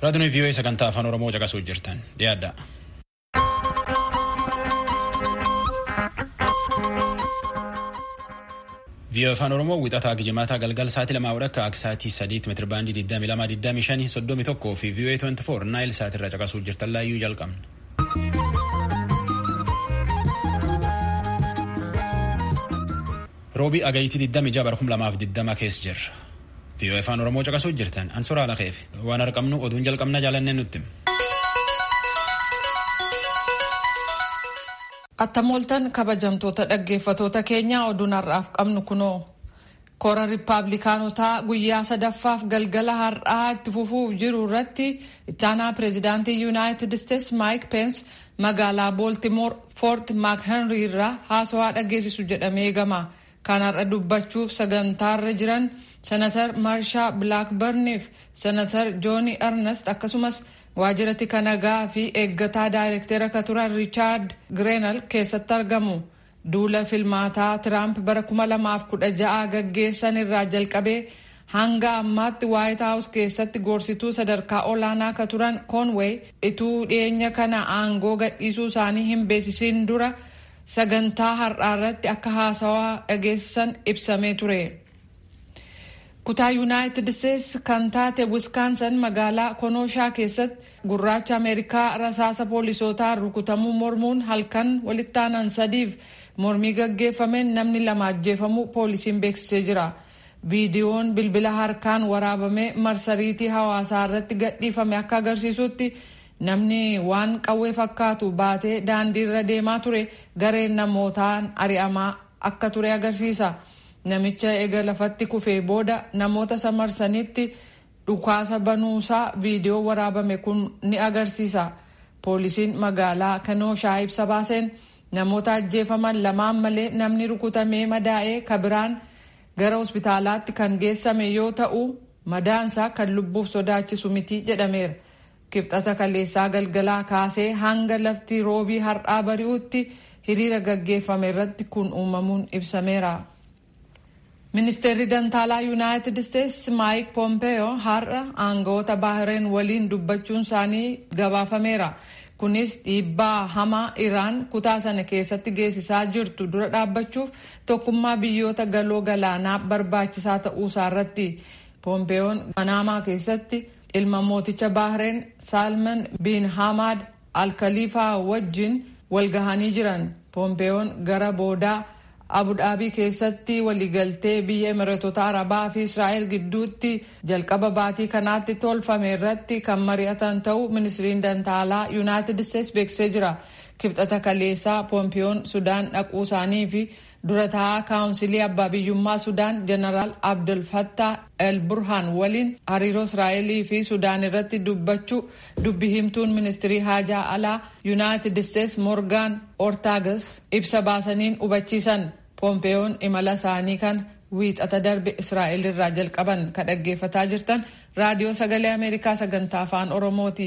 Raadiyoon vii'oo sagantaa afaan Oromoo caqasuu jirtan dhiyaadha. vii'oo afaan Oromoo wixataa gijimaataa galgal sa'aatii lamaa walakkaa akka sa'aatii sadiitti meetira baandii 22 25 fi vii'oo 24 naayil sa'aatirra caqasuu jirtan laayyuu jalqabna. roobii agayitii 26 bara 2020 keessa jirra. vii'oo afaan oromoo caqasuu jirtan ansuraa laqeef waan arqabnu oduun jalqabna jaalannee nutti. Attamooltan kabajamtoota dhaggeeffatoota keenyaa oduun har'aaf qabnu kunoo koora riippaabilikaanotaa guyyaa sadaffaaf galgala har'aa itti fufuuf jiru irratti ittaanaa pireezidaantii yuunaayitid isteets maayik peens magaalaa booltimoor foort maakhenrii irraa haasawaa dhageessisu jedhamee eegama. kan har'a dubbachuuf sagantaarra jiran senatar maarshaa bilaakbarniif senatar jooni ernest akkasumas waajjira tika nagaa fi eeggataa daayirektera ka turan riichaard gireenal keessatti argamu duula filmaataa tiraamp bara 2016 gaggeessan irraa jalqabee hanga ammaatti waayit haawus keessatti gorsituu sadarkaa olaanaa ka turan koonweey ituu dhiyeenya kana aangoo gadhiisuu isaanii hin beeksisiin dura. sagantaa har'aa irratti akka haasawaa dhageessisan ibsamee ture. kutaa yuunaayitid isteets kan taate wiskaansan magaalaa konooshaa keessatti gurraacha ameerikaa rasaasa poolisootaan rukutamuu mormuun halkan walitti aanan sadiif mormii gaggeeffameen namni lama ajjeefamuu poolisiin beeksisee jira. viidiyoon bilbila harkaan waraabamee marsariitii hawaasaa irratti gadhiifame akka agarsiisutti. namni waan qawwee fakkaatu baatee daandiirra deemaa ture gareen namootaan ari'amaa akka ture agarsiisa namicha eega lafatti kufee booda namoota samarsanitti dhukaasa banuusaa viidiyoo waraabame kun ni agarsiisa poolisiin magaalaa kanooshaa ibsa baaseen namoota ajjeefaman lamaan malee namni rukutamee madaa'ee kabiraan gara hospitaalaatti kan geessame yoo ta'u madaansaa kan lubbuuf sodaachisu miti jedhameera. kibxata kaleessaa galgalaa kaasee hanga lafti roobii har'aa bari'utti hiriira gaggeeffame irratti kun uumamuun ibsameera. ministeerri dantaalaa yuunaayitid isteets maayik pompeeyoo har'a aangawoota baahireen waliin dubbachuun isaanii gabaafameera. kunis dhiibbaa hamaa iraan kutaa sana keessatti geessisaa jirtu dura dhaabbachuuf tokkummaa biyyoota galoo galaanaa barbaachisaa ta'uusaa irratti pompeeyoon manaamaa keessatti. ilma mooticha baahireen saalman bin hamad alkaliifaa wajjin walgahanii jiran pompeeyoon gara boodaa abudaabii keessatti waliigaltee biyya emireetota arabaa fi israa'el gidduutti jalqaba baatii kanaatti tolfame irratti kan mari'atan ta'uu ministiriin dantaalaa yuunaayitid isteets beeksisee jira kibxata kaleessaa pompeeyoon sudaan dhaquu isaanii fi dura taa'aa kaawunsilii abbaa biyyummaa sudaan jeneraal abdul fattah el burhaan waliin hariiroo israa'elii fi sudaan irratti dubbachuu dubbi himtuun ministirii haajaa alaa yuunaayitid isteets moorgaan ortaagas ibsa baasaniin hubachiisan pompeeyoon imala isaanii kan wiixata darbe israa'el irraa jalqaban ka dhaggeeffataa jirtan raadiyoo sagalee ameerikaa sagantaa afaan oromooti.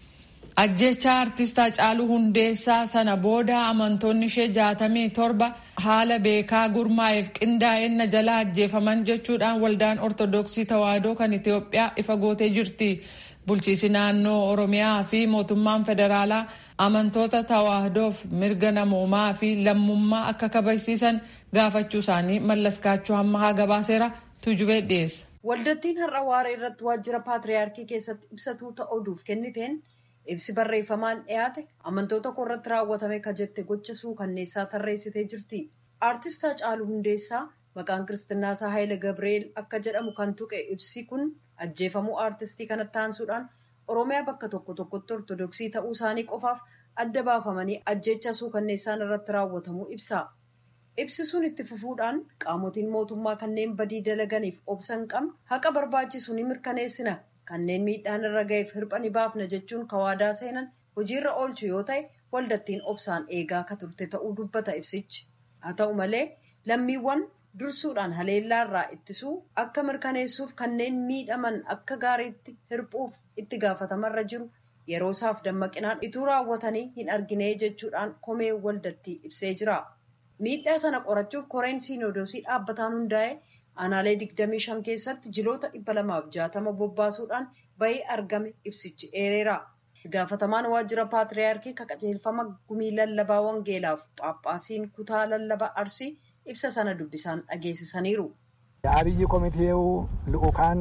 ajjecha artistaa Haacaaluu hundeessaa sana booda amantoonni ishee jaatamii torba haala beekaa gurmaa'eef qindaa'inna jala ajjeefaman jechuudhaan waldaan ortodoksii tawaahidoo kan Itoophiyaa ifa gootee jirti. Bulchiisi naannoo Oromiyaa fi mootummaan federaalaa amantoota tawaahidoof mirga namoomaa fi lammummaa akka kabajsiisan gaafachuu isaanii mallaskaachuu hamma gabaaseera tujubee dhiyeessa. Waldattiin har'a waaree irratti waajjira paatriyaarkii keessatti ibsatuu ta'uuf kenniteen. ibsi barreeffamaan dhiyaate amantoota koo irratti raawwatame ka jette gocha suukanneessaa tarreessitee jirti. Aartist Haacaaluu Hundeessaa maqaan kiristinnaasaa Haayile Gabreel akka jedhamu kan tuqe ibsi kun ajjeefamuu aartistii kanatti aansuudhaan Oromiyaa bakka tokko tokkotti ortodoksii ta'uu isaanii qofaaf adda baafamanii ajjecha suukanneessaan irratti raawwatamuu ibsa. Ibsi sun itti fufuudhaan qaamotiin mootummaa kanneen badii dalaganiif obsa hin qabne haqa barbaachisu ni mirkaneessina. kanneen miidhaan irra ga'eef hirpha ni baafna jechuun kawaadaa seenan hojiirra oolchu yoo ta'e waldattiin obsaan eegaa ka turte ta'uu dubbata ibsichi haa ta'u malee lammiiwwan dursuudhaan haleellaa irraa ittisuu akka mirkaneessuuf kanneen miidhaman akka gaariitti hirphuuf itti gaafatamarra jiru yeroo isaaf dammaqinaan ituu raawwatanii hin argine jechuudhaan komee waldattii ibsee jira miidhaa sana qorachuuf koreen siinodoosii dhaabbataan hundaa'e aanaalee 25 keessatti jiloota 260 bobbaasuudhaan bahii argame ibsichi eereera. gaafatamaan waajjira paatriyaarkii ka qajeelfama gumii lallabaa wangeelaaf phaaphaasiin kutaa lallabaa arsii ibsa sana dubbisaan dhageessisaniiru. የአብይ ኮሚቴው ልኡካን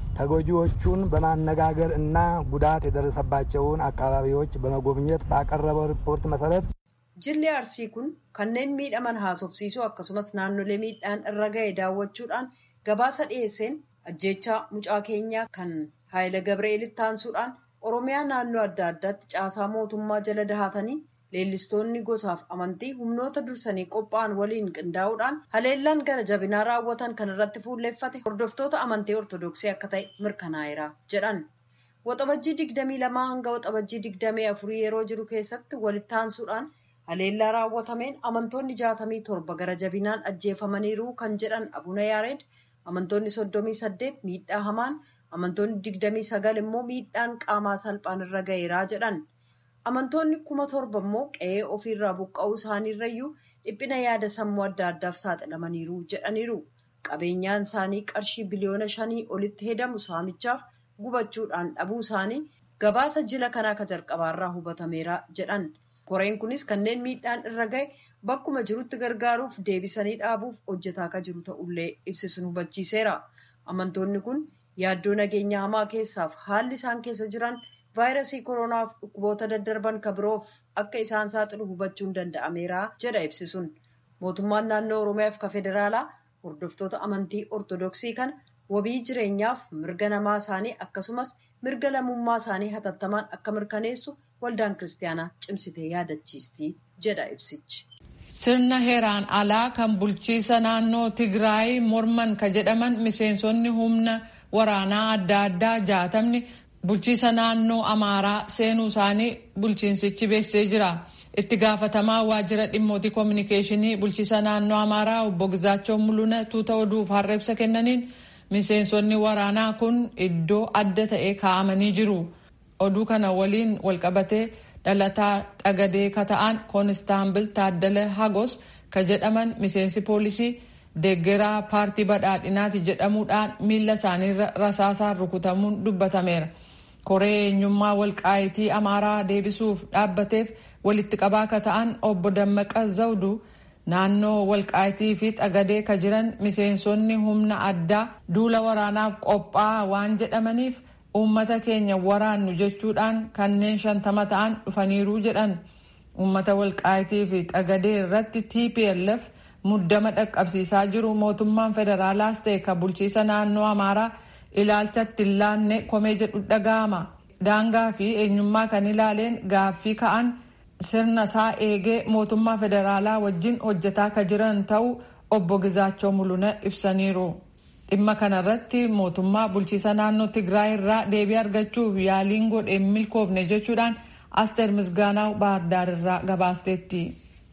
ተጎጂዎቹን በማነጋገር እና ጉዳት የደረሰባቸውን አካባቢዎች በመጎብኘት ባቀረበው ሪፖርት መሰረት Jilli Arsii kun kanneen miidhaman haasofsiisuu akkasumas naannolee miidhaan irra ga'e daawwachuudhaan gabaasa dhiyeesseen ajjeechaa mucaa keenyaa kan Haayila Gabreelitti aansuudhaan Oromiyaa naannoo adda addaatti caasaa mootummaa jala dahatanii leellistoonni gosaaf amantii humnoota dursanii qophaa'an waliin qindaa'uudhaan haleellaan gara jabinaa raawwatan kan irratti fuulleeffate hordoftoota amantii ortodoksii akka ta'e mirkanaa'eera jedhan. Waxabajjii digdamii lamaa hanga waxabajjii digdamii afurii yeroo jiru keessatti walitti aansuudhaan haleellaa raawwatameen amantoonni jaatamii torba gara jabinaan ajjeefamaniiru kan jedhan abuna yaareed amantoonni soddomii saddeet miidhaa hamaan amantoonni digdamii sagal immoo miidhaan qaamaa salphaan irra ga'eeraa jedhan amantoonni kuma torba immoo qe'ee ofiirraa buqqa'uu isaaniirrayyuu dhiphina yaada sammuu adda addaaf saaxilamaniiru jedhaniiru qabeenyaan isaanii qarshii biliyoona shanii olitti hedamu saamichaaf gubachuudhaan dhabuu isaanii gabaasa jila kanaa ka jalqabaarraa hubatameera jedhan. koreen kunis kanneen miidhaan irra ga'e bakkuma jirutti gargaaruuf deebisanii dhaabuuf hojjetaa akka jiru ta'ullee ibsisuun hubachiiseera amantoonni kun yaaddoo nageenya hamaa keessaaf haalli isaan keessa jiran vaayirasii koronaaf dhukkuboota daddarban kabiroof akka isaan saaxilu hubachuun danda'ameera jedha ibsisuun mootummaan naannoo oromiyaaf ka federaalaa hordoftoota amantii ortodoksii kana wabii jireenyaaf mirga namaa isaanii akkasumas mirga lammummaa isaanii hatattamaan akka mirkaneessu waldaan kiristaanaa cimsitee yaadachiisti jedha ibsichi. Sirna heeraan alaa kan bulchiisa naannoo Tigraay morman ka jedhaman miseensonni humna waraanaa adda addaa jaatamni bulchiisa naannoo Amaaraa seenuu isaanii bulchiinsichi beeksisee jira. Itti gaafatamaa waajjira dhimmootii koominikeeshinii bulchiisa naannoo Amaaraa obbo Gizaachoo Mul'una tuuta oduuf har'a ibsa kennaniin miseensonni waraanaa kun iddoo adda ta'e kaa'amanii jiru. oduu kana waliin walqabatee dhalataa xagadee ka ta'an koonistaabil taaddala hagos ka jedhaman miseensi poolisii deeggaraa paartii badhaadhinaati jedhamuudhaan miila isaaniirra rasaasaan rukutamuun dubbatameera koree eenyummaa walqaayitii amaaraa deebisuuf dhaabbateef walitti qabaa ka ta'an obbo dammaqa zawdu naannoo walqaayitii fi xagadee ka jiran miseensonni humna addaa duula waraanaaf qophaa'aa waan jedhamaniif uummata keenya waraannu jechuudhaan kanneen shantama ta'an dhufaniiru jedhan uummata walqaayitii fi xagadee irratti tplf muddama dhaqqabsiisaa jiru mootummaan federaalaas ta'e kan bulchiisa naannoo amaaraa ilaalchatti hin laanne komee jedhu dhaga'ama daangaa fi eenyummaa kan ilaaleen gaaffii ka'an sirna isaa eegee mootummaa federaalaa wajjin hojjetaa ka jiran ta'uu obbo Gizaachoo Mul'una ibsaniiru. dhimma kanarratti mootummaa bulchiisa naannoo tigraay irraa deebii argachuuf yaaliin godhe milkoofne jechuudhaan asteer misgaanaa baardaar irraa gabaasteetti.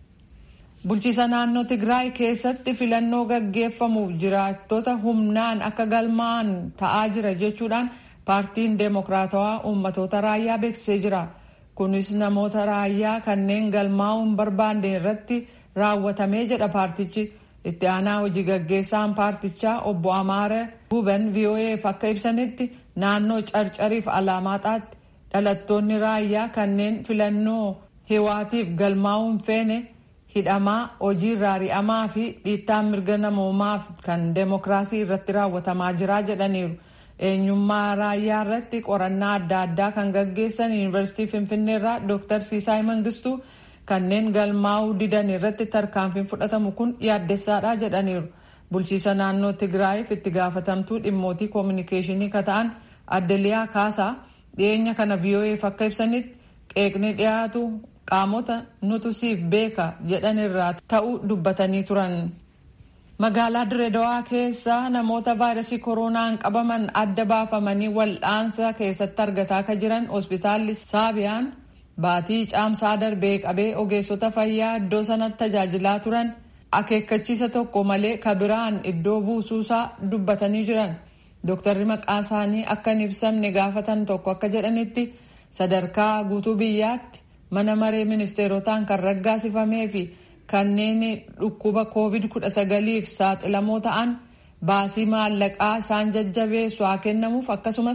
bulchiisa naannoo tigraay keessatti filannoo gaggeeffamuuf jiraattota humnaan akka galmaa'an ta'aa jira jechuudhaan paartiin deemokiraatawaa uummatoota raayyaa beeksisee jira kunis namoota raayyaa kanneen galmaa'uu hin barbaanne irratti raawwatamee jedha paartichi. itti aanaa hojii gaggeessaan paartichaa obbo Amaara Guban VOA'f akka ibsanitti naannoo carcariif alaamaxaatti dhalattoonni raayyaa kanneen filannoo hiwaatiif galmaa'uu hin feene hidhamaa hojii irraa ari'amaa fi dhiittaan mirga namoomaaf kan deemokiraasii irratti raawwatamaa jira jedhaniiru. eenyummaa raayyaa irratti qorannaa adda addaa kan gaggeessan yuunivarsiitii finfinnee irraa dooktar siisaay mangistuu kanneen galmaa'uu didan irratti tarkaanfiin fudhatamu kun yaaddessaadha jedhaniiru bulchiisa naannoo tigraayiif itti gaafatamtuu dhimmootii koominikeeshinii ka ta'an addeliyaa kaasaa dhiyeenya kana VOA'f akka ibsanitti qeeqni dhiyaatu qaamota nutu siif beeka jedhan irraa ta'uu dubbatanii turan. magaalaa direedawaa keessa namoota vaayirasii kooroonaan qabaman adda baafamanii wal'aansa keessatti argataa ka jiran hospitaalli saabiyaan baatii caamsaa darbee qabee ogeessota fayyaa iddoo sanatti tajaajilaa turan akeekkachiisa tokko malee kabiraan iddoo buusuusaa dubbatanii jiran dooktarri maqaa isaanii akka hin ibsamne gaafatan tokko akka jedhanitti sadarkaa guutuu biyyaatti mana maree ministeerotaan kan raggaasifamee fi kanneen dhukkuba covid 19f saaxilamoo ta'an baasii maallaqaa isaan jajjabeessu haa kennamuuf akkasumas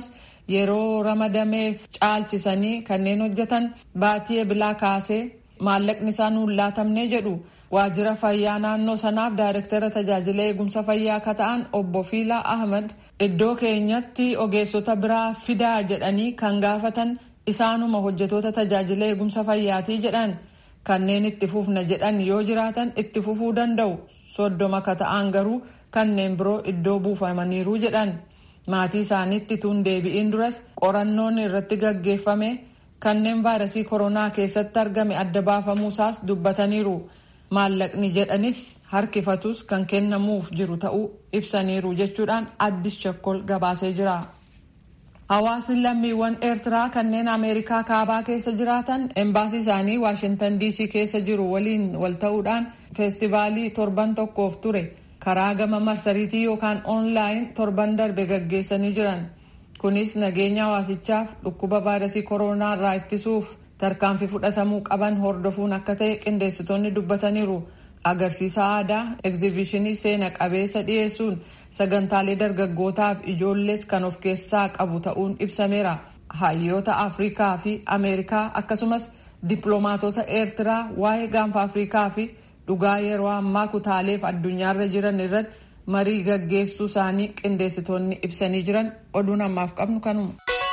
yeroo ramadameef caalchisanii kanneen hojjetan baatii ebilaa kaasee maallaqni isaa nuun laatamne jedhu waajjira fayyaa naannoo sanaaf daayirektara tajaajila eegumsa fayyaa akka ta'an obbo Fiilaa Ahmad iddoo keenyatti ogeessota biraa fidaa jedhanii kan gaafatan isaanuma hojjetoota tajaajila eegumsa fayyaatii jedhan kanneen itti fufna jedhan yoo jiraatan itti fufuu danda'u soddoma akka ta'an garuu kanneen biroo iddoo buufamaniiru jedhan maatii isaaniitti tun deebi'iin duras qorannoon irratti gaggeeffame kanneen vaayirasii koronaa keessatti argame adda baafamuusaas dubbataniiru maallaqni jedhanis harkifatus kan kennamuuf jiru ta'uu ibsaniiru jechuudhaan addis chakkol gabaasee jira. Hawaasni lammiiwwan Eertiraa kanneen Ameerikaa kaabaa keessa jiraatan embaasii isaanii Waashintan DC keessa jiru waliin wal ta'uudhaan feestivaalii torban tokkoof ture karaa gama marsariitii yookaan oonlaayin torban darbe gaggeessanii jiran. Kunis nageenya hawaasichaaf dhukkuba vaayirasii koronaa irraa ittisuuf tarkaanfii fudhatamuu qaban hordofuun akka ta'e qindeessitoonni dubbataniiru. Agarsiisa aadaa egzibishinii seena qabeessa dhiyeessuun sagantaalee dargaggootaaf ijoollees kan of keessaa qabu ta'uun ibsameera. Hayyoota Afrikaa fi Ameerikaa akkasumas dippiloomaatota Eertiraa waa'ee gaanfa Afrikaa fi dhugaa yeroo ammaa kutaaleef addunyaarra jiran irratti marii gaggeessuu isaanii qindeessitoonni ibsanii jiran oduun ammaaf qabnu kanuma.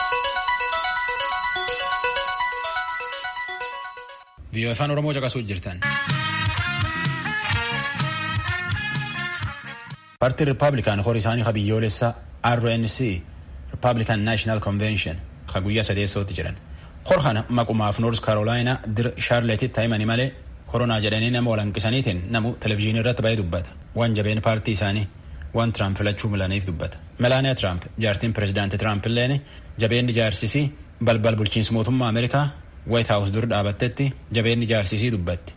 Biyya afaan Oromoo caqasuu jirtan. Paartiin Rippaabilikaan horii isaanii ka biyyoolessa RNC Rippaabilikaan Naashinaal Konvenshin ka guyyaa sadeessootti jedhan. Hor kana maqumaaf Noors Karoolaayinaa dir Shaarleetitti himanii malee koronaa jedhanii nama walanqisaniitiin namu televizyiinii irratti baay'ee dubbata. Waan jabeen paartii isaanii waan Tiraamp filachuu milaniif dubbata. Melaaniyaa Tiraamp jaartiin pirezidaantii Tiraamp illeen jabeenni jaarsisii balbal bulchiinsa mootummaa Ameerikaa White House dur dhaabattetti jabeenni jaarsisii dubbatti.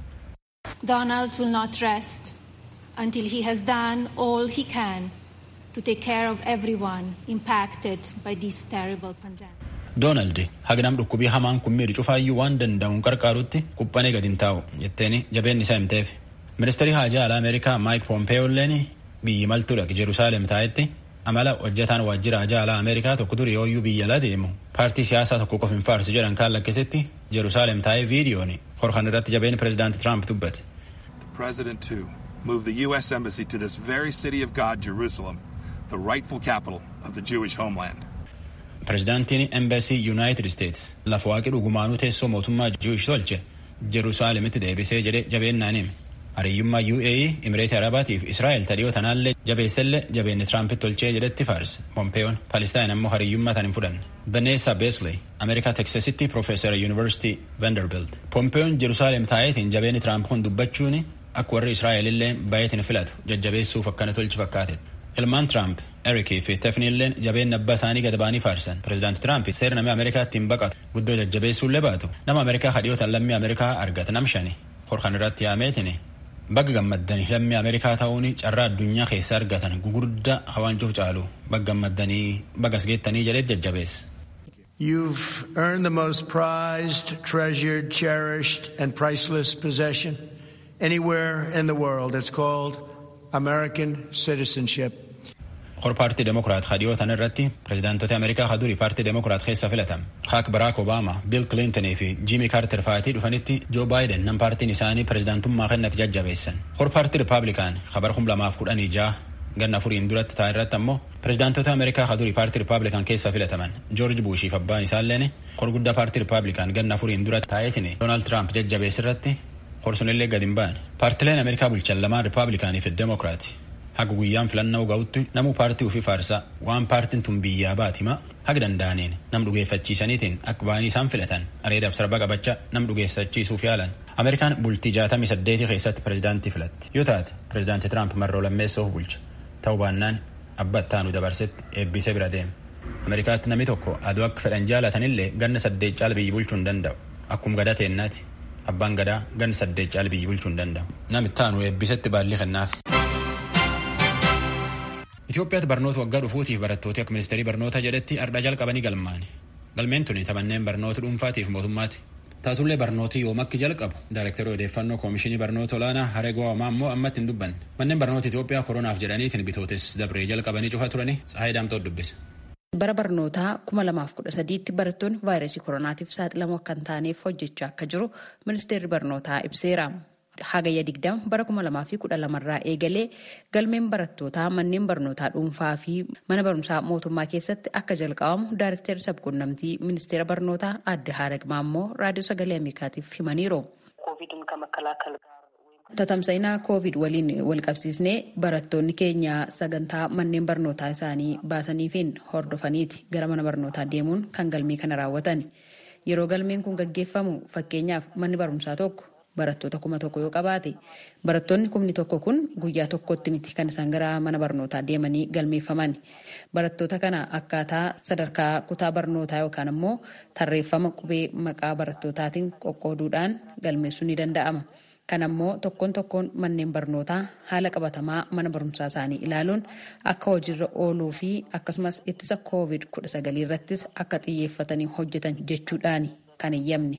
Donald will not rest until he has done all he can to take care of everyone impacted by this terrible pandemic. Doonaald hagnam dhukkubii hamaan kun miidhu cufaayyuu waan danda'uun qarqaarutti quphanee gadi hin taa'u jetteeni jabeenni isaa himteef. Ministeerri haajaa alaa Ameerikaa Maayik Pompeeyoo illeen biyyi maltuu dhaqe Jerusaalem taa'etti amala hojjetaan waajjira haajaa alaa Ameerikaa tokko dur yooyyuu biyya alaa deemu paartii siyaasaa tokko qof hin faarsu jedhan kaan lakkisetti Jerusaalem taa'ee viidiyoon horkan irratti jabeen pirezidaanti Tiraamp dubbate. President too moved the U.S. Embassy to this very city of God, Jerusalem, the rightful capital of the Jewish homeland. Pirezidaantiin Embassy United States lafa waaqii dhugumaanuu teessoo mootummaa Jewish tolche Jerusaalemitti deebisee jedhe jabeennaan hime. Hariyyummaa UAE, Imireetii Arabaatiif Israa'el tadhiyoo tanaallee jabeessellee jabeenni Tiraampit tolchee jedhetti faarse. Pompeeyoon Palestaan ammoo hariyyummaa tan hin fudhanne. Vanessa Besley, Ameerikaa Teksasitti Profeesara Yuunivarsiitii Vanderbilt. Pompeeyoon Jerusaalem taa'eetiin jabeenni Tiraamp kun dubbachuuni akka warri Israa'el illee baay'eetiin filatu jajjabeessuuf akkana tolchi fakkaate. Ilmaan Tiraamp, Erikii fi Tefni illeen jabeen abbaa isaanii gad ba'anii faarsan. Pireezidaanti Tiraamp seera namni Ameerikaatti hin baqatu guddoo jajjabeessuullee baatu. Nama Ameerikaa kadhiyootan lammii Ameerikaa argata nam shani. Horkan irratti yaameetini. Bagga gammaddanii lammii Ameerikaa ta'uun carraa addunyaa keessa argatan gugurdaa hawaancuuf caalu bagga gammaddanii bagas geettanii jedhee jajjabeessa. You've earned the most prized, treasured, cherished, and priceless possession anywhere in the world. It's called American citizenship. Hor paartii Demokiraat kadhiyootan irratti pireezidaantota Ameerikaa kadurii paartii Demokiraat keessa filatam. Haak Baraak Obaamaa, Biil Kilintonii fi Jiimii Kaarter fa'aatii dhufanitti Joo Baayiden nam paartiin isaanii pireezidaantummaa kennati jajjabeessan. Hor paartii Rippaabilikaan kabar kum lamaaf kudhanii ja'a ganna furiin duratti ta'a irratti ammoo pireezidaantota Ameerikaa kadurii paartii Rippaabilikaan keessa filataman Joorji Buushiif abbaan isaalleen hor guddaa paartii Rippaabilikaan ganna furiin duratti taa'eetiin Doonaald Tiraamp jajjabees irratti hor sunillee gad hin baane. Paartileen Ameerikaa bulchan lamaan Rippaabilikaanii fi Demokiraati. haga guyyaan filannoo ga'utti namu paartii ofii faarsaa waan paartiin tun biyyaa baatima haga danda'aniin nam dhugeeffachiisaniitiin akka ba'anii isaan filatan areedaaf sarba qabachaa nam dhugeeffachiisuuf yaalan ameerikaan bultii jaatamii saddeetii keessatti pireezidaantii filatti yoo taate pireezidaantii tiraamp marroo lammeessoof bulcha ta'uu baannaan abba ittaanu dabarsetti eebbisee bira deema ameerikaatti namni tokko aduu akka fedhan jaalatanillee ganna saddeet caala biyyi bulchuu hin danda'u akkuma gadaa teennaati abbaan gadaa ganna saddeet caala biyyi bulchuu hin danda'u nam ittaanu eebbisetti baallii kennaaf. Itoophiyaatti barnoota waggaa dhufuutiif barattooti akka ministeerii barnoota jedhetti ardhaa jalqabanii galmaani. Galmeen tuni taphanneen barnoota dhuunfaatiif mootummaati. Taatullee barnooti yoom akki jalqabu daayirektarii odeeffannoo koomishinii barnoota olaanaa Hareegoo Hamaa immoo ammatti hin dubbanne. Manneen barnoota Itoophiyaa koronaaf jedhaniitiin bitootes dabree jalqabanii cufaa turanii Tsahaayii Daamtoo dubbise. bara barnootaa 2013tti barattoonni vaayirasii koronaatiif saaxilamoo akka hin taaneef hojjechaa akka jiru ministeerri barnootaa ibseera. Hagayya 20 bara 2012 irraa eegalee galmeen barattootaa manneen barnootaa dhuunfaa fi mana barumsaa mootummaa keessatti akka jalqabamu daareektarri sabquunnamtii ministeera barnootaa adde Haarag Maammoo raadiyoo sagalee Ameerikaatiif himaniiru. Tatamsa'inaa koovid waliin wal qabsiisnee barattoonni keenya sagantaa manneen barnootaa isaanii baasaniifiin hordofaniiti gara mana barnootaa deemuun kan galmee kana raawwatan. Yeroo galmeen kun gaggeeffamu fakkeenyaaf manni barumsaa tokko barattoota kuma tokko yoo qabaate barattoonni kumni tokko kun guyyaa tokkotti miti kan isaan gara mana barnootaa deemanii galmeeffaman. Barattoota kana akkaataa sadarkaa kutaa barnootaa yookaan immoo tarreeffama qubee maqaa barattootaatiin qoqqooduudhaan galmeessuun ni danda'ama. Kana immoo tokkoon tokkoon manneen barnootaa haala qabatamaa mana barumsaa isaanii ilaaluun akka hojiirra ooluu fi akkasumas ittisa koovid kudha sagalii irrattis akka xiyyeeffatanii hojjetan jechuudhaan kan eeyyamne.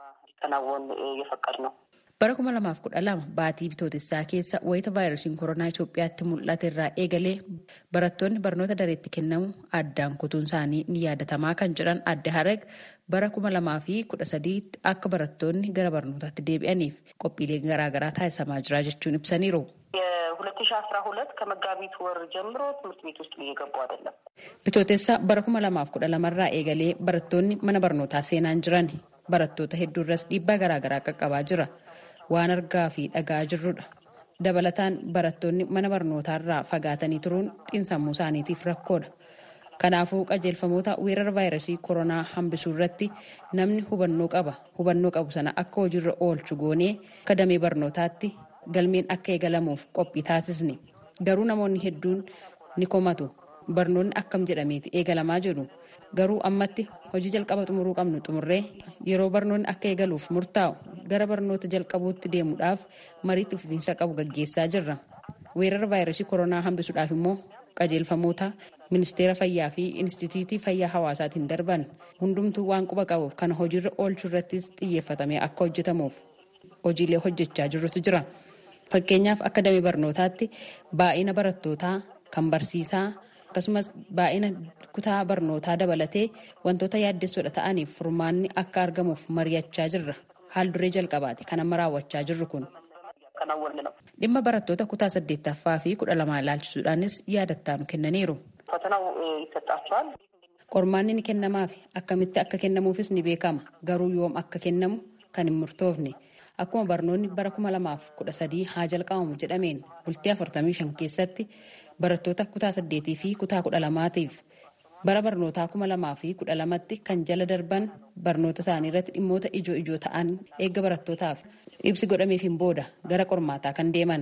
Bara kuma lamaaf kudha lama baatii bitootessaa keessa wayita vaayirasiin koronaa Itoophiyaatti mul'ate irraa eegalee barattoonni barnoota dareetti kennamu addaan kutuun isaanii ni yaadatamaa kan jedhan adde Harag bara kuma lamaa fi kudha sadiitti akka barattoonni gara barnootaatti deebi'aniif qophiilee garaagaraa taasisamaa jira jechuun ibsaniiru. ሁለት ሺ አስራ ሁለት ከመጋቢት ወር ጀምሮ ትምህርት ቤት ውስጥ እየገቡ አይደለም። Bitootessa bara kuma lamaaf kudha lamarraa eegalee barattoonni mana barnootaa seenaan jiran barattoota hedduu irras dhiibbaa garaagaraa qaqqabaa jira. Waan argaa fi dhagaa jirrudha. Dabalataan barattoonni mana barnootaarraa fagaatanii turuun xiinsammuu isaaniitiif rakkoodha. Kanaafuu qajeelfamoota weerara vaayirasii koronaa hambisuu irratti namni hubannoo qaba. Hubannoo qabu sana akka hojiirra oolchu goonee akka damee barnootaatti galmeen akka eegalamuuf qophii taasisne. Garuu namoonni hedduun ni komatu. Barnoonni akkam jedhameeti eegalamaa jedhu. Garuu ammatti hojii jalqaba xumuruu qabnu xumurree yeroo barnoonni akka eegaluuf murtaa'u gara barnoota jalqabuutti deemuudhaaf mariitti fufiinsa qabu gaggeessaa jirra. Weerara vaayirasii koronaa hambisuudhaaf immoo qajeelfamoota ministeera fayyaa fi inistitiitii fayyaa hawaasaatiin darban hundumtuu waan quba qabuuf kana hojiirra oolchuu irrattis xiyyeeffatamee akka hojjetamuuf hojiilee hojjechaa jirrutu jira. Fakkeenyaaf akka damee barnootaatti baay'ina barattootaa kan barsiisaa akkasumas baay'ina kutaa barnootaa dabalatee wantoota yaaddessoodha ta'aniif furmaanni akka argamuuf mari'achaa jirra. Haal duree jalqabaati kan amma raawwachaa jirru kun. Dhimma barattoota kutaa saddeettaffaa fi kudha lamaa ilaalchisuudhaanis yaadattaanu kennaniiru. Qormaanni ni kennamaaf akkamitti akka kennamuufis ni beekama. Garuu yoom akka kennamu kan hin murtoofne. Akkuma barnoonni bara kuma lamaaf kudha sadii haa jalqabamu jedhameen bultii afurtamii shan keessatti barattoota kutaa saddeetii fi kutaa kudha lamaatiif bara barnootaa kuma lamaa fi kudha lamatti kan jala darban barnoota isaanii irratti dhimmoota ijoo ijoo ta'an eegga barattootaaf ibsi godhameefiin booda gara qormaataa kan deeman.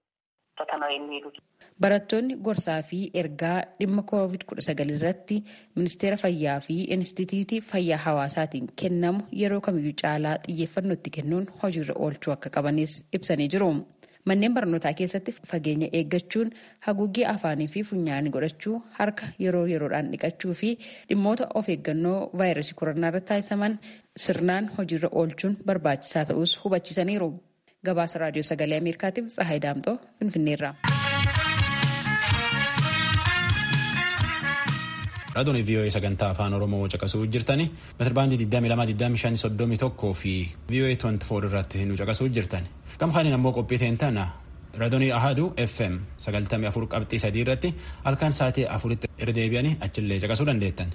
Barattoonni gorsaa fi ergaa dhimma koovid kudha sagal irratti ministeera fayyaa fi inistitiitii fayyaa hawaasaatiin kennamu yeroo kamiyyuu caalaa xiyyeeffannootti kennuun hojiirra oolchuu akka qabanis ibsanii jiru. Manneen barnootaa keessatti fageenya eeggachuun haguuggee afaanii fi funyaanii godhachuu harka yeroo yeroodhaan dhiqachuu fi dhimmoota of eeggannoo vaayirasii koronaa irratti taasisaman sirnaan hojiirra oolchuun barbaachisaa ta'us hubachiisaniiru. Gabaasa raadiyoo sagalee Ameerikaatiif Tsahaay Daamxoo Finfinneerraa. Raadiyoon VOA sagantaa afaan Oromoo caqasuu jirtani. Meetirbaandii 22,25,31 fi VOA 24 irratti nu caqasuu jirtani. Gama kaaniin ammoo qophii teentana raadiyoon Ahaduu FM 94 qabxii sadii irratti halkan sa'aatii afuritti irra deebi'anii achillee caqasuu dandeettan.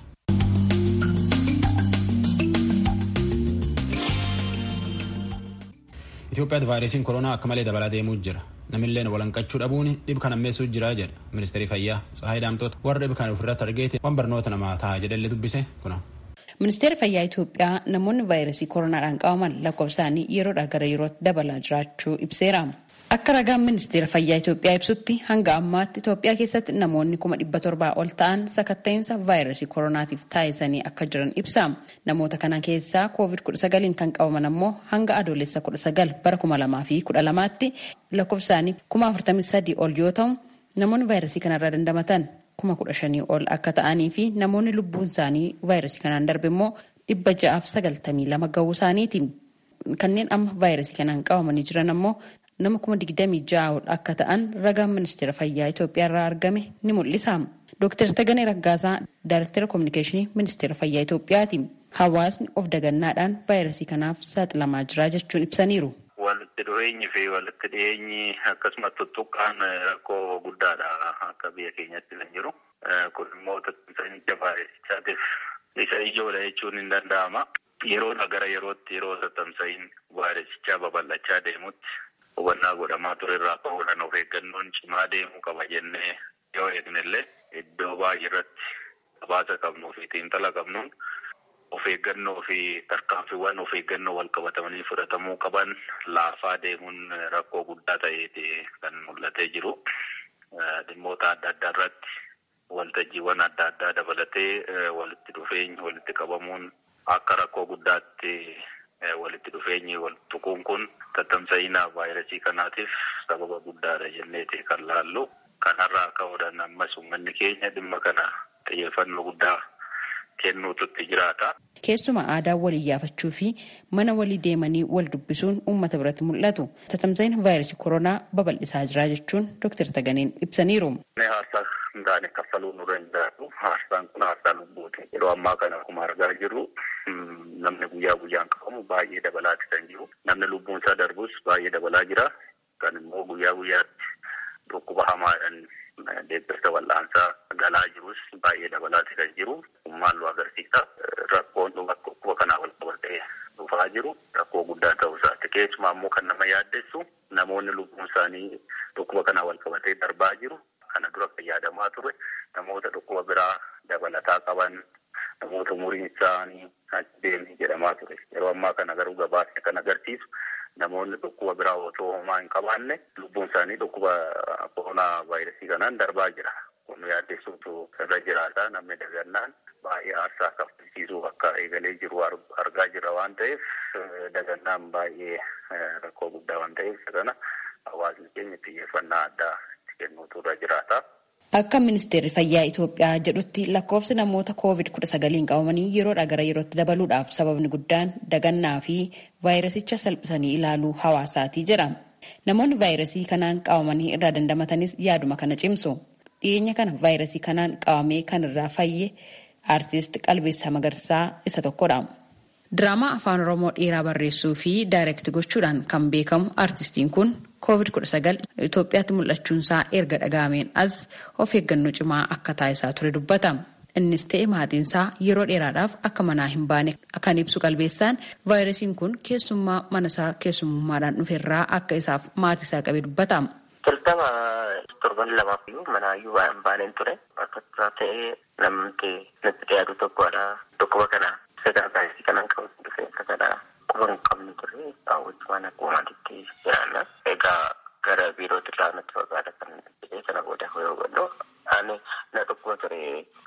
Itoophiyaatti vaayirasiin koronaa akka malee dabalaa deemuu jira. Namilleen walanqachuu dhabuun dhib kan ammeessuu jira jedha ministeerri fayyaa Tsahaay Daamtoota warra dhib kan ofirratti argeeti waan barnoota namaa ta'a jedhallee dubbise kuna. Ministeerri fayyaa Itoophiyaa namoonni vaayirasii koronaadhaan qabaman lakkoofsaanii yeroodhaa gara yerootti dabalaa jiraachuu ibseera. Akka ragaan ministeera fayyaa Itoophiyaa ibsutti hanga ammaatti Itoophiyaa keessatti namoonni kuma dhibba torbaa ol ta'an sakatta'insa vaayirasii koronaatiif taasisanii akka jiran ibsa. Namoota kana keessaa koovid kudha sagaliin kan qabaman ammoo hanga adoolessa kudha sagal bara kuma lamaa fi kudha lamaatti lakkoofsaanii kuma afurtamii sadii ol yoo ta'u namoonni vaayirasii kanarraa dandamatan kuma kudha shanii ol akka ta'anii fi namoonni lubbuun isaanii vaayirasii kanaan darbe immoo dhibba ja'aaf sagaltamii lama gahuu isaaniiti. Kanneen amma vaayirasii kanaan qabamanii jiran ammoo nama kuma digdamii ja'a ol akka ta'an ragaan ministeera fayyaa Itoophiyaa irraa argame ni mul'isa. Dooktar Taganee Raggaasaa Daayirektara Kominikeeshinii Ministeera Fayyaa Itoophiyaati. Hawaasni of dagannaadhaan vaayirasii kanaaf saaxilamaa jira jechuun ibsaniiru. Walitti dhufeenyi fi walitti dhiyeenyi akkasumas tuttuqqaan rakkoo guddaadha akka biyya keenyatti kan jiru. Kun immoo tatamsa'icha vaayirasichaatiif isa ijoodha jechuun hin danda'ama. Yeroodha gara yerootti yeroo tatamsa'iin vaayirasichaa babal'achaa deemutti hubannaa godhamaa ture irraa ka'uudhaan of eeggannoon cimaa deemuu qaba jennee yoo eegnellee iddoo baay'ee irratti habaasa qabnuu fi xiinxala qabnuun of eeggannoo fi tarkaanfiiwwan of eeggannoo wal qabatamanii fudhatamuu qaban laafaa deemuun rakkoo guddaa ta'eeti kan mul'atee jiru. Dhimmoota adda addaa irratti waltajjiiwwan adda addaa dabalatee walitti dhufeenyi walitti qabamuun akka rakkoo guddaatti walitti dhufeenyi wal tuquun kun tatamsa'ina vaayirasii kanaatiif sababa guddaadha jenneeti kan laallu. Kanarraa ka'uudhaan ammas uummanni keenya dhimma kana xiyyeeffannoo guddaa kennuututti jiraata. Keessumaa aadaa wal iyyaafachuu fi mana walii deemanii wal dubbisuun uummata biratti mul'atu. Tatamsa'ina vaayirasii koronaa babal'isaa jira jechuun Dr. Taganeen ibsaniiru. Haarsaa hin taane kaffaluu nu danda'u. Haarsaan kun haarsaa lubbuuti. Yeroo ammaa kana akkuma argaa jirru namni guyyaa guyyaan qabamu baay'ee dabalaati kan jiru. Namni lubbuun isaa darbus baay'ee dabalaa jira. Kan immoo guyyaa guyyaatti dhukkuba hamaadhaan deeggarsa wal'aansaa galaa jirus baay'ee dabalaati kan jiru. Maal nu agarsiisa? Rakkoon dhukkuba kanaa wal qabatee dhufaa jiru rakkoo guddaa ta'uu isaati. Keessumaa immoo kan nama yaaddessu namoonni lubbuun isaanii dhukkuba kanaa wal qabatee darbaa jiru. Kana dura fayyadamaa ture namoota dhukkuba biraa dabalataa qaban namoota umuriin isaanii deemee jedhamaa ture. Yeroo ammaa kana garuu gabaasni kan agarsiisu namoonni dhukkuba biraa otoo homaa hin qabaanne lubbuun isaanii dhukkuba koronaa vaayirasii kanaan darbaa jira. Kun yaaddessuutu irra jiraata namni dagannaan baay'ee aarsaa kaffalchiisuu akka eegalee jiru argaa jira waan ta'eef dagannaan baay'ee rakkoo guddaa waan ta'eef kana hawaasni keenya xiyyeeffannaa addaa itti kennuutu irra jiraata. Akka ministeerri fayyaa Itoophiyaa jedhutti lakkoofsi namoota koovid kudha sagaliin qabamanii yeroodhaa gara yerootti dabaluudhaaf sababni guddaan dagannaa fi vaayirasicha salphisanii ilaaluu hawaasaatii jedha. Namoonni vaayirasii kanaan qabamanii irraa dandamatanis yaaduma kana cimsu. Dhiyeenya kana vaayirasii kanaan qabamee kan irraa fayye aartist Qalbeessaa Magarsaa isa tokkodha. Diraamaa afaan Oromoo dheeraa barreessuu fi daayirekti gochuudhaan kan beekamu aartistiin kun COVID-19 Itoophiyaatti mul'achuunsaa erga dhaga'ameen as of eeggannoo cimaa akka taasisaa ture dubbata. Innis ta'e maatiinsaa yeroo dheeraadhaaf akka manaa hin baane kan ibsu qalbeessaan vaayirasiin kun keessummaa manasaa keessummaadhaan dhuferraa akka isaaf maatiisaa qabe dubbata. Jalqaba torban lamaaf iyyuu manaayyuu waan baaneen ture akka ta'ee namni natti dhiyaatu tokkodha dhukkuba kana sadaa vaayirasii kanaan qabatu dhufe akka kana quba hin qabne ture wajjumaan akkuma maatiitti jiraanna. Egaa gara biirootti irraa natti fagaata kan jedhee sana booda yoo godhu ani na dhukkuba ture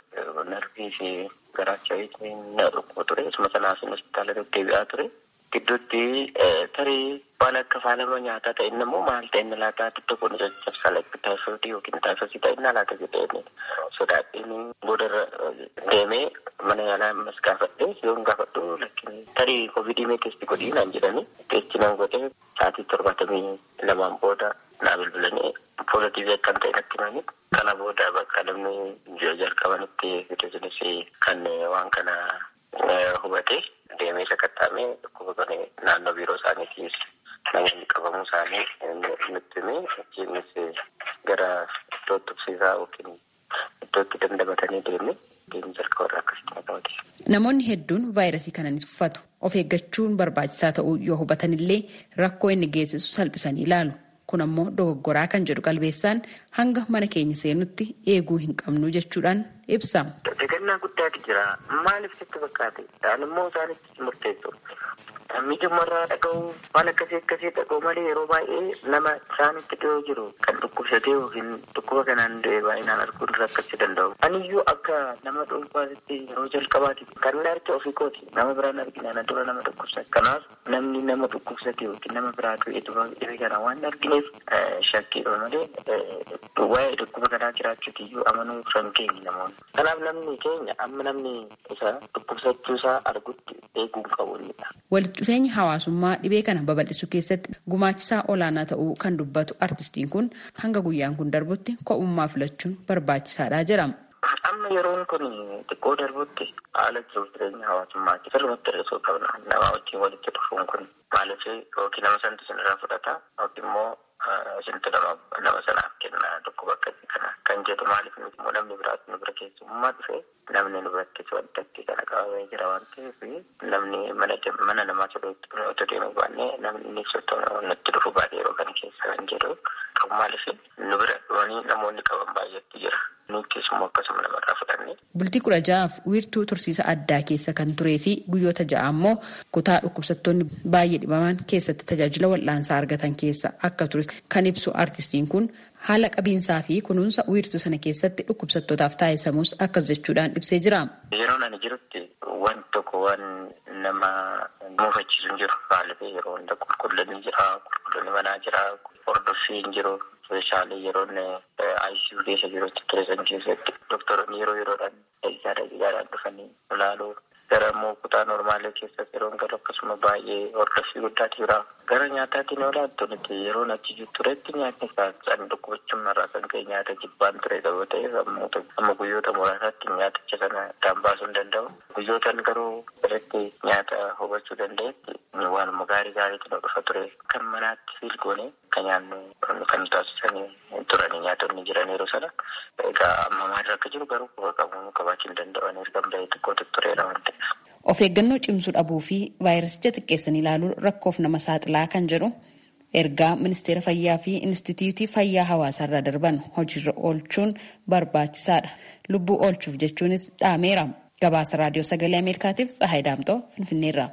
narvii fi garaacha na dhukkuba ture isuma sanaaf hospitaala deddeebi'aa ture. Gidduutti tarii waan akka faalama nyaataa ta'e inni immoo maal ta'e inni laataa dudda kun caccabsaa lakki taayifoodii yookiin taayifoosii ta'e inni laata jedhee sodaadhiin boodarra deemee mana yaalaa ammas gaafadhee yoon gaafadhu lakkin tarii koovidii mee teesti godhii naan jedhani teesti nan godhee sa'aatii torbaatamii lamaan booda naa bilbilanii poozitiivii akkan ta'e natti himanii kana booda bakka namni jalqabanitti fideesinis kan waan kana hubate deemee sakattaamee dhukkuba kana naannoo biiroo isaaniitiis namoonni qabamuu isaanii nutti himee achiinis gara iddoo tuqsiisaa yookiin iddootti dandamatanii deemee deemee jalqabarraa akkasitti qabate. Namoonni hedduun vaayirasii kana ni tuffatu. Of eeggachuun barbaachisaa ta'uu yoo hubatanillee rakkoo inni geessisu salphisanii ilaalu. Kun ammoo dogoggoraa kan jedhu qalbeessaan hanga mana keenya seenutti eeguu hin qabnu jechuudhaan ibsa. Dagannaa guddaatu jira. Maaliif sitti fakkaate? Dhaan immoo isaanitti murteessu. Miidhumarraa dhaga'uu waan akkasii akkasii dhaga'u malee yeroo baay'ee nama isaanitti dhiyoo jiru kan dhukkubsatee yookiin dhukkuba kanaan du'e baay'inaan arguun rakkachuu danda'u. Aniyyuu akka nama dhuunfaatti yeroo jalqabaati kan inni arge ofii kooti nama biraan argina na dura nama dhukkubsate. Kanaaf namni nama dhukkubsate yookiin nama biraa du'e dhibee kana waan argineef shakkiidha malee waa'ee dhukkuba kanaa jiraachuuti iyyuu amanuu kan keenya namoonni. Kanaaf namni keenya amma namni isa dhukkubsachuu isaa argutti eeguu qabu innidha. Walitti dhufeenyi hawaasummaa dhibee kana babal'isuu keessatti gumaachisaa olaanaa ta'uu kan dubbatu artistiin kun hanga guyyaan kun darbutti ko'ummaa filachuun barbaachisaadha jedhama. amma yeroon kun xiqqoo darbutti haala jiruuf jireenya hawaasummaatti sirriitti hir'isuu qabna. Nama wajjin walitti dhufuun kun maaliif yookiin nama santu isinirraa fudhata yookiin immoo isintu nama sanaaf kenna tokko bakka kana kan jedhu maaliif nuti immoo namni biraatti nu bira keessummaa dhufe namni nu biratti waddatti kana qabamee jira waan ta'eef namni mana namaa otoo deemuu baannee namni inni sottoo nutti dhufu baay'ee yeroo kana keessa kan jedhu qabu maaliif nu bira dhufanii namoonni qaban baay'eetu jira. Bultii kudha ja'aaf wiirtuu tursiisa addaa keessa kan turee fi guyyoota ja'a ammoo kutaa dhukkubsattoonni baay'ee dhibaman keessatti tajaajila wal'aansaa argatan keessa akka ture kan ibsu artistiin kun haala qabiinsaa fi kunuunsa wiirtuu sana keessatti dhukkubsattootaaf taasisamus akkas jechuudhaan ibsee jira. Yeroo ani jirutti waan tokko waan nama muufachiisu hin jiru. Maaliif yeroo hunda qulqullinni jira, qulqullinni manaa jira, hordoffiin jiru. Meeshaalee yeroo ICU keessa jirutti turesan keessatti doktoroonni yeroo yeroodhaan dhagisaa dhagisaadhaan dhufanii ilaaluu gara immoo kutaa normaalee keessatti yeroo galu akkasuma baay'ee hordoffii guddaatu jira. Gara nyaataatiin yoo laattu nuti yeroo achi turetti nyaatni kan dhukkubachuun irraa kan ka'e nyaata jibbaan ture qabuu ta'eef amma guyyoota muraasaatti nyaaticha sana addaan baasuu hin danda'u. Guyyootaan garuu irratti nyaata hubachuu danda'etti waanuma gaarii gaariitu nu dhufa ture. Kan manaatti filgoone kan nyaannu kan taasisanii turanii nyaatonni jiran yeroo sana egaa amma maalirra akka jiru garuu quba qabu qabaachuu hin danda'aniif kan bahee xiqqoo tureera waan ta'eef. Of eeggannoo cimsuu dhabuu fi vaayirasicha xiqqeessanii ilaaluun rakkoof nama saaxilaa kan jedhu ergaa ministeera fayyaa fi instituutii fayyaa hawaasaarraa darban hojiirra oolchuun barbaachisaadha. Lubbuu oolchuuf jechuunis dhaameera. Gabaasa raadiyoo sagalee Ameerikaatiif Tsahaay Daamtoo Finfinneerra.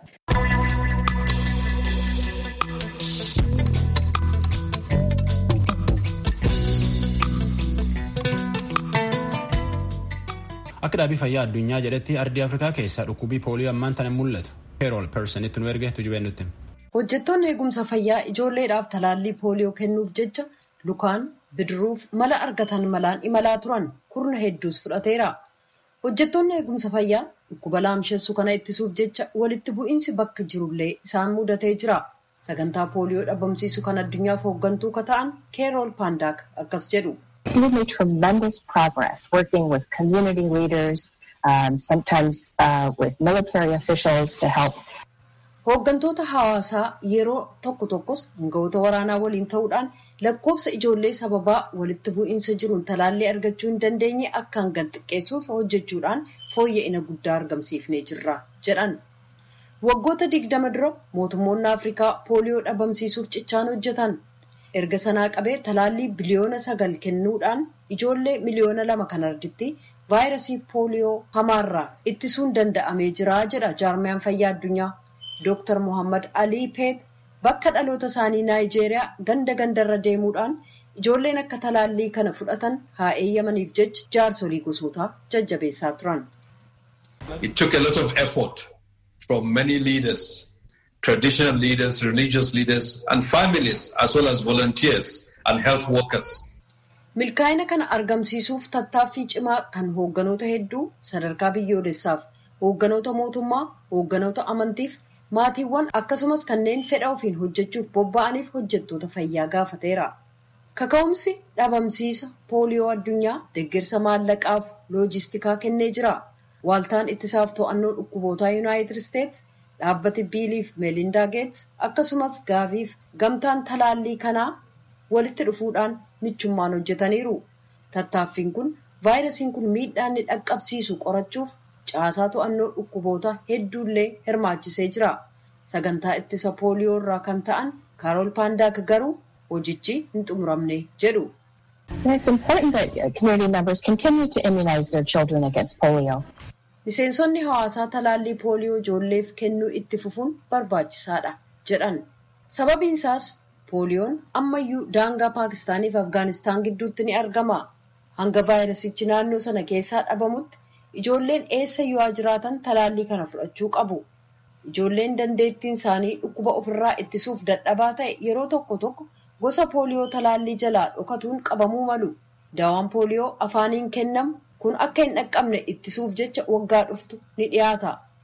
Akka dhaabii fayyaa addunyaa jedhetti ardii Afrikaa keessaa dhukkubii pooliyoo ammaan tana mul'atu. Peerool personitti nu erge tujubee nutti. Hojjettoonni eegumsa fayyaa ijoolleedhaaf talaallii pooliyoo kennuuf jecha lukaan bidiruuf mala argatan malaan imalaa turan kurna hedduus fudhateera. Hojjettoonni eegumsa fayyaa dhukkuba laamshessuu kana ittisuuf jecha walitti bu'iinsi bakka jirullee isaan mudatee jira. Sagantaa pooliyoo dhabamsiisu kan addunyaaf hooggantuu ka ta'an keerool paandaak akkas jedhu. We've made tremendous progress working with community leaders, um, sometimes uh, with military officials to help. Hooggantoota hawaasaa yeroo tokko tokkos hangawoota waraanaa waliin ta'uudhaan lakkoofsa ijoollee sababaa walitti bu'iinsa jiruun talaallii argachuu hin dandeenye akkaan gad xiqqeessuuf hojjechuudhaan fooyya'ina guddaa argamsiifnee jirra jedhan. Waggoota digdama dura mootummoonni Afrikaa pooliyoo dhabamsiisuuf cichaan hojjetan. erga sanaa qabee talaallii biliyoona sagal kennuudhaan ijoollee miliyoona lama kan arditti vaayirasii pooliyoo hamaarraa ittisuun danda'amee jira jedha jaarmiyaan fayyaa addunyaa dooktar mohammad alii peet bakka dhaloota isaanii naayijeeriyaa ganda gandarra deemuudhaan ijoolleen akka talaallii kana fudhatan haa eeyyamaniif jecha jaarsolii gosootaa jajjabeessaa turan. It took a lot of effort from many leaders traditional leaders, religious leaders, and families, as well as volunteers and health workers. Milkaa'ina kana argamsiisuuf tattaaffii cimaa kan hoogganoota hedduu sadarkaa biyyoolessaaf hoogganoota mootummaa, hoogganoota amantiif, maatiiwwan akkasumas kanneen fedha ofiin hojjechuuf bobba'aniif hojjettoota fayyaa gaafateera. Kaka'umsi dhabamsiisa pooliyoo addunyaa deeggarsa maallaqaaf loojistikaa kennee jira. Waaltaan ittisaaf to'annoo dhukkubootaa Yuunaayitid Isteets dhaabbati biiliif meelindaa geets akkasumas gaaviif gamtaan talaallii kanaa walitti dhufuudhaan michummaan hojjetaniiru. Tattaaffiin kun vaayirasiin kun miidhaa inni dhaqqabsiisu qorachuuf caasaa to'annoo dhukkuboota hedduullee hirmaachisee jira. Sagantaa ittisa pooliyoo irraa kan ta'an kaarool paandaak garuu hojichi hin xumuramne jedhu. It's important that community members continue to immunize their children against polio. Miseensonni hawaasaa talaallii pooliyoo ijoolleef kennuu itti fufuun barbaachisaadha jedhan. Sababiin isaas pooliyoon ammayyuu daangaa Paakistaanii fi Afgaanistaan gidduutti ni argama. Hanga vaayirasichi naannoo sana keessaa dhabamutti ijoolleen eessa yoo jiraatan talaallii kana fudhachuu qabu. Ijoolleen dandeettiin isaanii dhukkuba ofirraa ittisuuf dadhabaa ta'e yeroo tokko tokko gosa pooliyoo talaallii jalaa dhokatuun qabamuu malu. Daawaan pooliyoo afaaniin kennamu kun akka hin dhaqqabne ittisuuf jecha waggaa dhuftu ni dhiyaata.